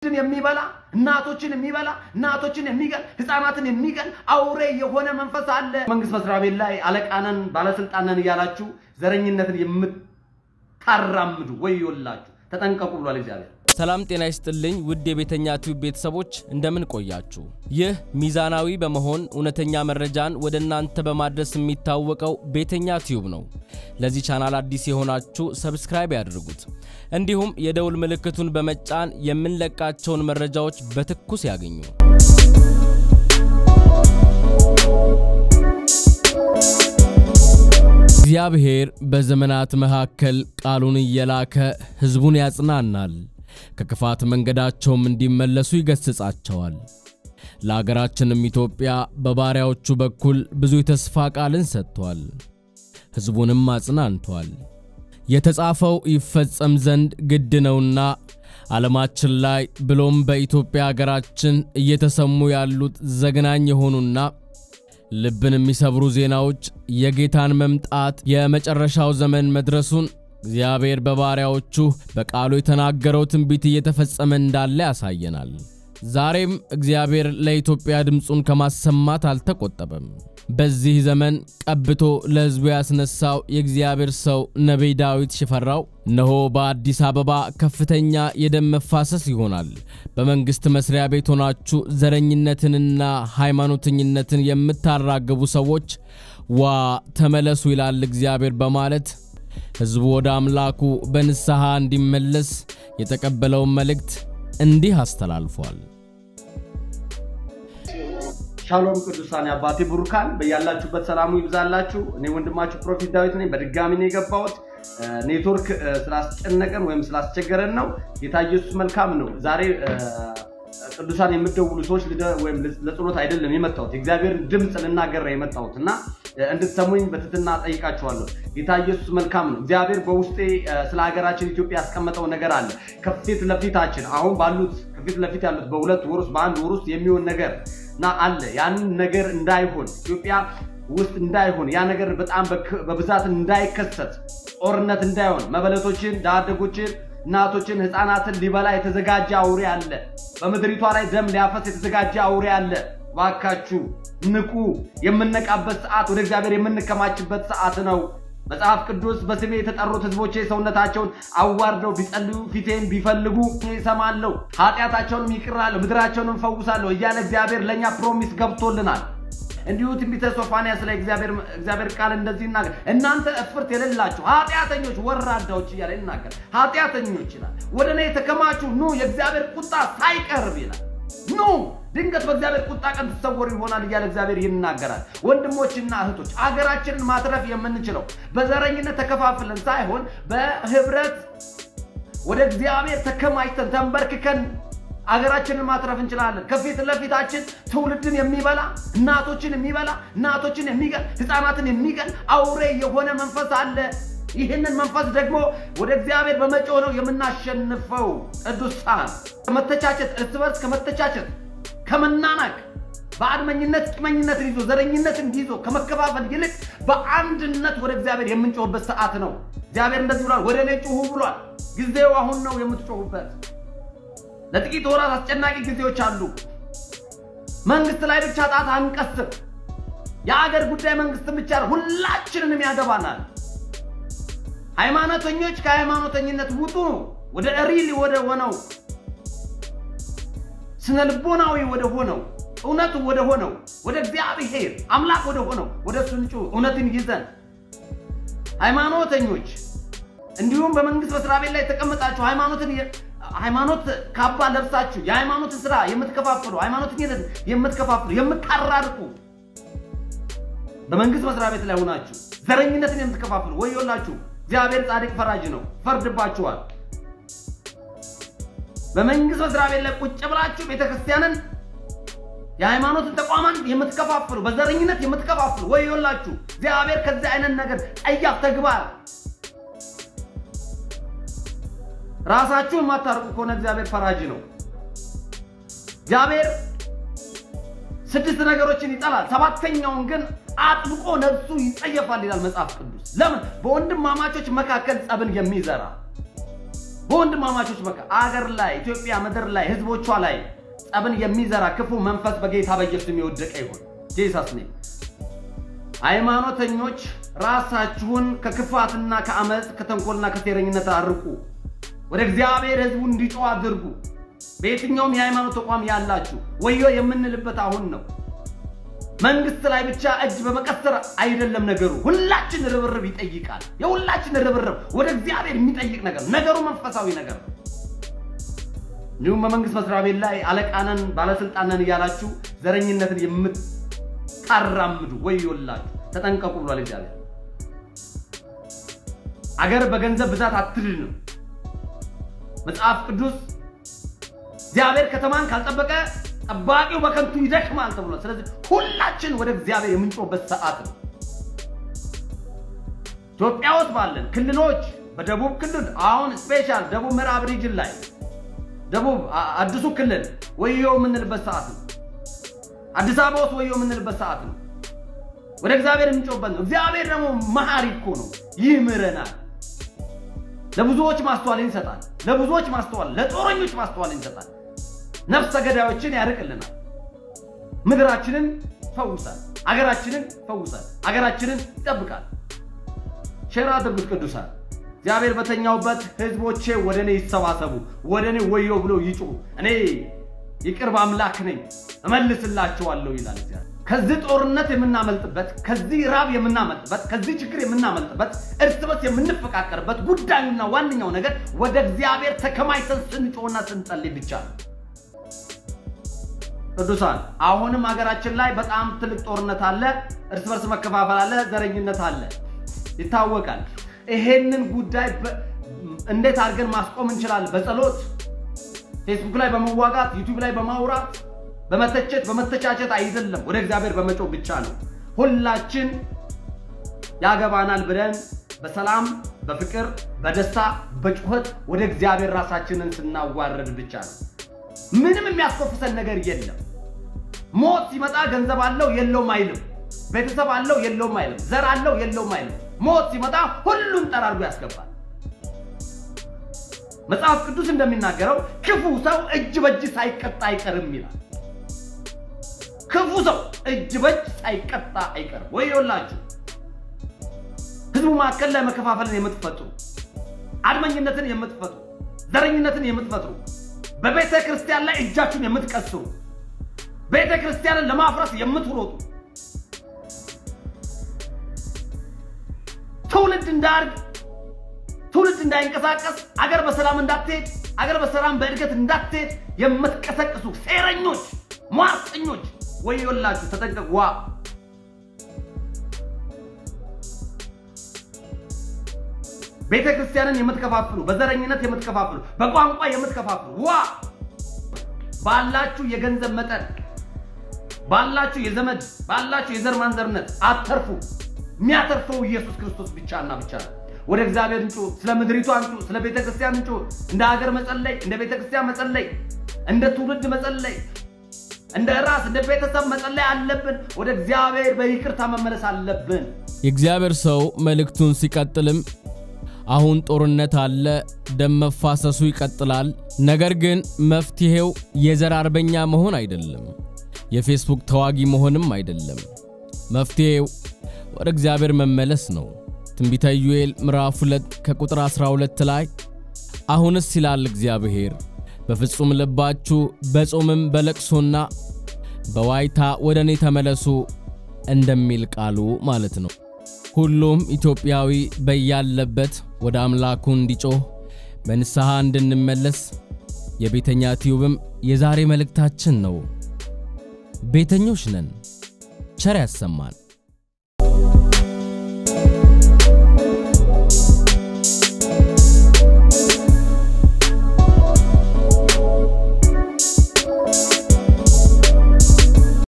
ትን የሚበላ እናቶችን የሚበላ እናቶችን የሚገል ህፃናትን የሚገል አውሬ የሆነ መንፈስ አለ። መንግስት መስሪያ ቤት ላይ አለቃነን ባለስልጣነን እያላችሁ ዘረኝነትን የምታራምዱ ወዮላችሁ፣ ተጠንቀቁ ብሏል እግዚአብሔር። ሰላም ጤና ይስጥልኝ ውድ የቤተኛ ቲዩብ ቤተሰቦች እንደምን ቆያችሁ? ይህ ሚዛናዊ በመሆን እውነተኛ መረጃን ወደ እናንተ በማድረስ የሚታወቀው ቤተኛ ቲዩብ ነው። ለዚህ ቻናል አዲስ የሆናችሁ ሰብስክራይብ ያድርጉት። እንዲሁም የደውል ምልክቱን በመጫን የምንለቃቸውን መረጃዎች በትኩስ ያገኙ። እግዚአብሔር በዘመናት መካከል ቃሉን እየላከ ሕዝቡን ያጽናናል። ከክፋት መንገዳቸውም እንዲመለሱ ይገስጻቸዋል። ለአገራችንም ኢትዮጵያ በባሪያዎቹ በኩል ብዙ የተስፋ ቃልን ሰጥቷል፣ ሕዝቡንም አጽናንቷል። የተጻፈው ይፈጸም ዘንድ ግድ ነውና ዓለማችን ላይ ብሎም በኢትዮጵያ አገራችን እየተሰሙ ያሉት ዘግናኝ የሆኑና ልብን የሚሰብሩ ዜናዎች የጌታን መምጣት የመጨረሻው ዘመን መድረሱን እግዚአብሔር በባሪያዎቹ በቃሉ የተናገረው ትንቢት እየተፈጸመ እንዳለ ያሳየናል። ዛሬም እግዚአብሔር ለኢትዮጵያ ድምፁን ከማሰማት አልተቆጠበም። በዚህ ዘመን ቀብቶ ለሕዝቡ ያስነሳው የእግዚአብሔር ሰው ነቢይ ዳዊት ሽፈራው እነሆ በአዲስ አበባ ከፍተኛ የደም መፋሰስ ይሆናል፣ በመንግሥት መስሪያ ቤት ሆናችሁ ዘረኝነትንና ሃይማኖተኝነትን የምታራግቡ ሰዎች ዋ ተመለሱ ይላል እግዚአብሔር በማለት ሕዝቡ ወደ አምላኩ በንስሐ እንዲመለስ የተቀበለውን መልእክት እንዲህ አስተላልፏል። ሻሎም ቅዱሳን አባቴ ብሩካን በያላችሁበት ሰላሙ ይብዛላችሁ። እኔ ወንድማችሁ ፕሮፌት ዳዊት ነኝ። በድጋሚ ነው የገባሁት። ኔትወርክ ስላስጨነቀን ወይም ስላስቸገረን ነው። ጌታ ኢየሱስ መልካም ነው። ዛሬ ቅዱሳን የምትደውሉ ሰዎች ወይም ለጸሎት አይደለም የመጣሁት የእግዚአብሔርን ድምፅ ልናገር ነው የመጣሁት እና እንድትሰሙኝ በትትና ጠይቃችኋለሁ። ጌታ ኢየሱስ መልካም ነው። እግዚአብሔር በውስጤ ስለ ሀገራችን ኢትዮጵያ ያስቀመጠው ነገር አለ። ከፊት ለፊታችን አሁን ባሉት ከፊት ለፊት ያሉት በሁለት ወር ውስጥ በአንድ ወር ውስጥ የሚሆን ነገር እና አለ ያንን ነገር እንዳይሆን ኢትዮጵያ ውስጥ እንዳይሆን ያ ነገር በጣም በብዛት እንዳይከሰት ጦርነት እንዳይሆን መበለቶችን፣ ድሃ አደጎችን፣ እናቶችን፣ ህፃናትን ሊበላ የተዘጋጀ አውሬ አለ። በምድሪቷ ላይ ደም ሊያፈስ የተዘጋጀ አውሬ አለ። ባካችሁ ንቁ። የምነቃበት ሰዓት ወደ እግዚአብሔር የምንከማችበት ሰዓት ነው። መጽሐፍ ቅዱስ በስሜ የተጠሩት ህዝቦቼ ሰውነታቸውን አዋርደው ቢጸልዩ ፊቴን ቢፈልጉ ይሰማለሁ፣ ኃጢአታቸውንም ይቅራለሁ፣ ምድራቸውንም ፈውሳለሁ እያለ እግዚአብሔር ለእኛ ፕሮሚስ ገብቶልናል። እንዲሁ ትንቢተ ሶፋንያስ ላይ እግዚአብሔር ቃል እንደዚህ ይናገር፣ እናንተ እፍርት የሌላችሁ ኃጢአተኞች ወራዳዎች እያለ ይናገር። ኃጢአተኞች ይላል፣ ወደ እኔ የተከማቹ ኑ፣ የእግዚአብሔር ቁጣ ሳይቀርብ ይላል። ኑ ድንገት በእግዚአብሔር ቁጣ ቀን ትሰወሩ ይሆናል እያለ እግዚአብሔር ይናገራል። ወንድሞችና እህቶች አገራችንን ማትረፍ የምንችለው በዘረኝነት ተከፋፍለን ሳይሆን በህብረት ወደ እግዚአብሔር ተከማችተን ተንበርክከን አገራችንን ማትረፍ እንችላለን። ከፊት ለፊታችን ትውልድን የሚበላ እናቶችን የሚበላ እናቶችን የሚገል ህፃናትን የሚገል አውሬ የሆነ መንፈስ አለ። ይህንን መንፈስ ደግሞ ወደ እግዚአብሔር በመጮህ ነው የምናሸንፈው። ቅዱሳን ከመተቻቸት እርስ በርስ ከመተቻቸት ከመናናቅ በአድመኝነት ቂመኝነትን ይዞ ዘረኝነትን ይዞ ከመከፋፈል ይልቅ በአንድነት ወደ እግዚአብሔር የምንጮህበት ሰዓት ነው። እግዚአብሔር እንደዚህ ብሏል፣ ወደ እኔ ጩሁ ብሏል። ጊዜው አሁን ነው የምትጮሁበት። ለጥቂት ወራት አስጨናቂ ጊዜዎች አሉ። መንግስት ላይ ብቻ ጣት አንቀስር። የአገር ጉዳይ መንግስትን ብቻ ሁላችንንም ያገባናል። ሃይማኖተኞች ከሃይማኖተኝነት ውጡ፣ ወደ ሪሊ ወደ ሆነው ስነ ልቦናዊ ወደ ሆነው እውነቱ ወደ ሆነው ወደ እግዚአብሔር አምላክ ወደ ሆነው ወደ እሱ እንጩህ። እውነትን ይዘን ሃይማኖተኞች እንዲሁም በመንግስት መስሪያ ቤት ላይ የተቀመጣችሁ ሃይማኖትን ሃይማኖት ካባ ለብሳችሁ የሃይማኖትን ስራ የምትከፋፍሉ ሃይማኖተኝነትን የምትከፋፍሉ የምታራርቁ በመንግስት መስሪያ ቤት ላይ ሆናችሁ ዘረኝነትን የምትከፋፍሉ ወዮላችሁ። እግዚአብሔር ጻድቅ ፈራጅ ነው፣ ፈርድባችኋል። በመንግስት መስሪያ ቤት ላይ ቁጭ ብላችሁ ቤተክርስቲያንን የሃይማኖትን ተቋማን የምትከፋፍሉ በዘረኝነት የምትከፋፍሉ ወዮላችሁ። እግዚአብሔር ከዚህ አይነት ነገር ጸያፍ ተግባር ራሳችሁን የማታርቁ ከሆነ እግዚአብሔር ፈራጅ ነው። እግዚአብሔር ስድስት ነገሮችን ይጠላል፣ ሰባተኛውን ግን አጥብቆ ነፍሱ ይጸየፋል ይላል መጽሐፍ ቅዱስ። ለምን? በወንድማማቾች መካከል ጸብን የሚዘራ በወንድማማቾች በቃ አገር ላይ ኢትዮጵያ ምድር ላይ ህዝቦቿ ላይ ጸብን የሚዘራ ክፉ መንፈስ በጌታ በኢየሱስ የወደቀ ይሁን። ጄሰስ ኔም ሃይማኖተኞች ራሳችሁን ከክፋትና ከአመፅ ከተንኮልና ከሴረኝነት አርቁ። ወደ እግዚአብሔር ህዝቡ እንዲጮህ አድርጉ። በየትኛውም የሃይማኖት ተቋም ያላችሁ ወዮ የምንልበት አሁን ነው። መንግስት ላይ ብቻ እጅ በመቀሰር አይደለም ነገሩ። ሁላችን ርብርብ ይጠይቃል። የሁላችን ርብርብ ወደ እግዚአብሔር የሚጠይቅ ነገር ነገሩ መንፈሳዊ ነገር ነው። እንዲሁም በመንግስት መስሪያ ቤት ላይ አለቃነን ባለስልጣነን እያላችሁ ዘረኝነትን የምታራምዱ ወዮላችሁ፣ ተጠንቀቁ ብሏል እግዚአብሔር። አገር በገንዘብ ብዛት አትድንም። መጽሐፍ ቅዱስ እግዚአብሔር ከተማን ካልጠበቀ ጠባቂው በከንቱ ይደክማል ተብሏል። ስለዚህ ሁላችን ወደ እግዚአብሔር የምንጮህበት ሰዓት ነው። ኢትዮጵያ ውስጥ ባለን ክልሎች በደቡብ ክልል አሁን ስፔሻል ደቡብ ምዕራብ ሪጅን ላይ ደቡብ አዲሱ ክልል ወዮ የምንልበት ሰዓት ነው። አዲስ አበባ ውስጥ ወዮ የምንልበት ሰዓት ነው። ወደ እግዚአብሔር የምንጮህበት ነው። እግዚአብሔር ደግሞ መሐሪ እኮ ነው፣ ይምረናል። ለብዙዎች ማስተዋልን ይሰጣል። ለብዙዎች ማስተዋል፣ ለጦረኞች ማስተዋልን ይሰጣል። ነፍሰ ገዳዮችን ያርቅልናል። ምድራችንን ፈውሳል። አገራችንን ፈውሳል። አገራችንን ይጠብቃል። ሼር አድርጉት ቅዱሳን። እግዚአብሔር በተኛውበት ህዝቦቼ ወደ እኔ ይሰባሰቡ፣ ወደ እኔ ወዮ ብሎ ይጩሁ። እኔ የቅርብ አምላክ ነኝ እመልስላቸዋለሁ ይላል እግዚአብሔር። ከዚህ ጦርነት የምናመልጥበት፣ ከዚህ ራብ የምናመልጥበት፣ ከዚህ ችግር የምናመልጥበት፣ እርስ በርስ የምንፈቃቀርበት ጉዳዩና ዋነኛው ነገር ወደ እግዚአብሔር ተከማይተን ስንጮህና ስንጸልይ ብቻ ነው። ቅዱሳን አሁንም ሀገራችን ላይ በጣም ትልቅ ጦርነት አለ። እርስ በርስ መከፋፈል አለ። ዘረኝነት አለ፣ ይታወቃል። ይሄንን ጉዳይ እንዴት አድርገን ማስቆም እንችላለን? በጸሎት ፌስቡክ ላይ በመዋጋት ዩቲዩብ ላይ በማውራት በመተቸት በመተቻቸት አይደለም፣ ወደ እግዚአብሔር በመጮህ ብቻ ነው። ሁላችን ያገባናል ብለን በሰላም በፍቅር በደስታ በጩኸት ወደ እግዚአብሔር ራሳችንን ስናዋረድ ብቻ ነው። ምንም የሚያስኮፍሰን ነገር የለም። ሞት ሲመጣ ገንዘብ አለው የለውም አይልም። ቤተሰብ አለው የለውም አይልም። ዘር አለው የለውም አይልም። ሞት ሲመጣ ሁሉን ጠራርጎ ያስገባል። መጽሐፍ ቅዱስ እንደሚናገረው ክፉ ሰው እጅ በእጅ ሳይቀጣ አይቀርም ይላል። ክፉ ሰው እጅ በእጅ ሳይቀጣ አይቀርም። ወዮላችሁ ህዝቡ መካከል ላይ መከፋፈልን የምትፈጥሩ፣ አድመኝነትን የምትፈጥሩ፣ ዘረኝነትን የምትፈጥሩ በቤተ ክርስቲያን ላይ እጃችሁን የምትቀስሩ ቤተ ክርስቲያንን ለማፍረስ የምትሮጡ ትውልድ እንዳያድግ ትውልድ እንዳይንቀሳቀስ አገር በሰላም እንዳትሄድ አገር በሰላም በእድገት እንዳትሄድ የምትቀሰቅሱ ሴረኞች፣ ሟርተኞች ወዮላችሁ፣ ተጠንቀቁ። ዋ ቤተ ክርስቲያንን የምትከፋፍሉ፣ በዘረኝነት የምትከፋፍሉ፣ በቋንቋ የምትከፋፍሉ ዋ ባላችሁ የገንዘብ መጠን ባላችሁ የዘመድ ባላችሁ የዘር ማንዘርነት አተርፉ። የሚያተርፈው ኢየሱስ ክርስቶስ ብቻና ብቻ ነው። ወደ እግዚአብሔር እንጩ፣ ስለ ምድሪቱ አንጩ፣ ስለ ቤተ ክርስቲያን እንጩ። እንደ ሀገር መጸለይ፣ እንደ ቤተ ክርስቲያን መጸለይ፣ እንደ ትውልድ መጸለይ፣ እንደ ራስ እንደ ቤተሰብ መጸለይ አለብን። ወደ እግዚአብሔር በይቅርታ መመለስ አለብን። የእግዚአብሔር ሰው መልእክቱን ሲቀጥልም አሁን ጦርነት አለ፣ ደም መፋሰሱ ይቀጥላል። ነገር ግን መፍትሄው የዘር አርበኛ መሆን አይደለም፣ የፌስቡክ ተዋጊ መሆንም አይደለም። መፍትሄው ወደ እግዚአብሔር መመለስ ነው። ትንቢተ ኢዩኤል ምዕራፍ 2 ከቁጥር 12 ላይ አሁንስ ይላል እግዚአብሔር በፍጹም ልባችሁ በጾምም በለቅሶና በዋይታ ወደ እኔ ተመለሱ እንደሚል ቃሉ ማለት ነው። ሁሉም ኢትዮጵያዊ በያለበት ወደ አምላኩ እንዲጮህ በንስሐ እንድንመለስ የቤተኛ ቲዩብም የዛሬ መልእክታችን ነው። ቤተኞች ነን። ቸር ያሰማን።